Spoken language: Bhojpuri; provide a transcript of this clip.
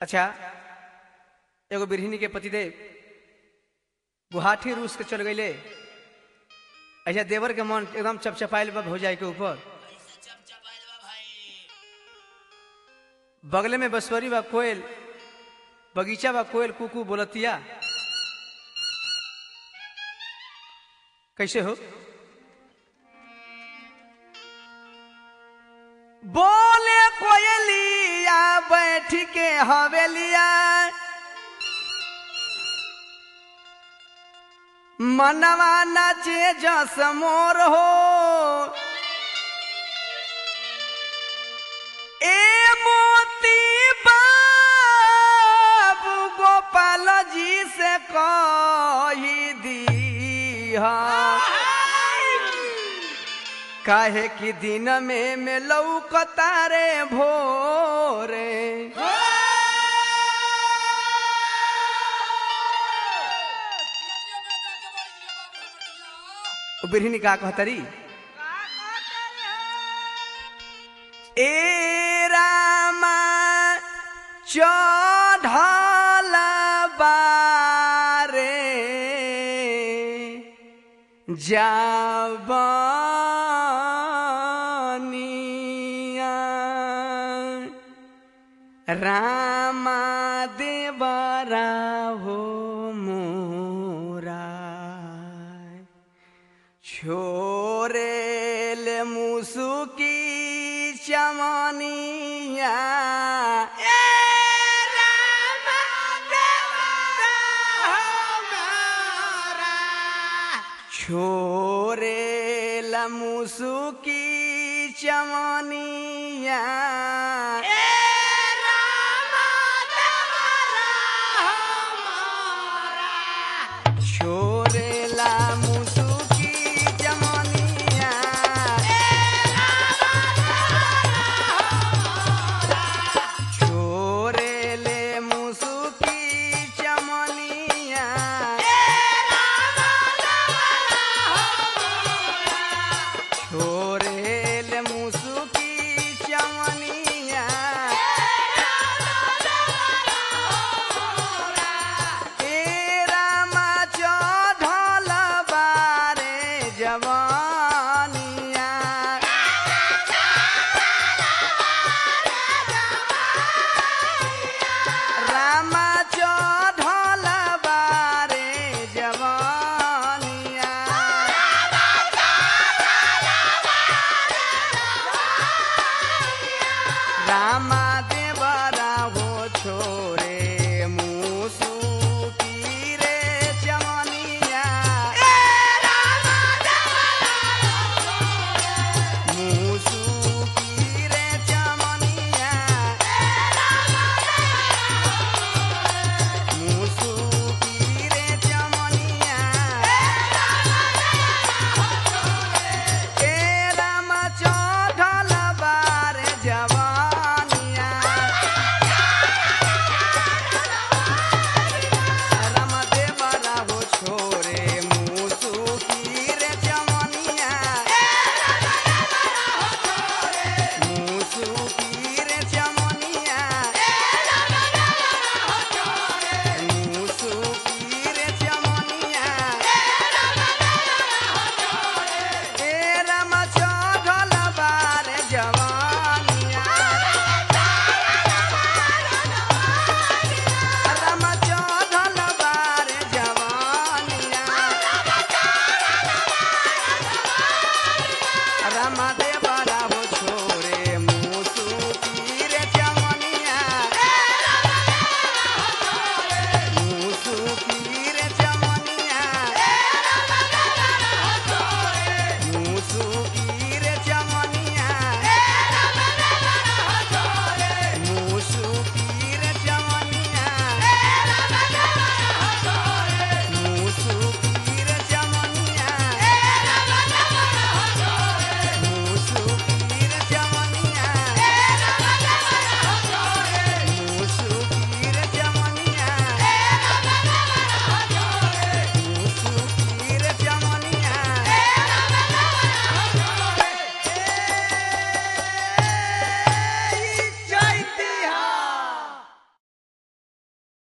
अच्छा एगो बिरहिनी के पतिदेव गुवाहाटी रूस के चल गईले ऐसा देवर के मन एकदम चपचपाइल बा भौजाई के ऊपर बगले में बसवरी बा कोयल बगीचा बा कोयल कुकू बोलतिया कैसे हो बोले कोयलिया बैठ के हवेलिया मनवा नाचे जस मोर हो ए मोती बाबू गोपाल जी से कही दी काहे कि दिन में में लौकता रे भोरे ओ बिरहिनी का कहतरी ए रामा चढ़ल बारे जावनिया रामा देवरा हो मोरा छोरेल मुसुकी चमनिया ए रामा देवरा हो मोरा छोरे लमुसुकी चमनिया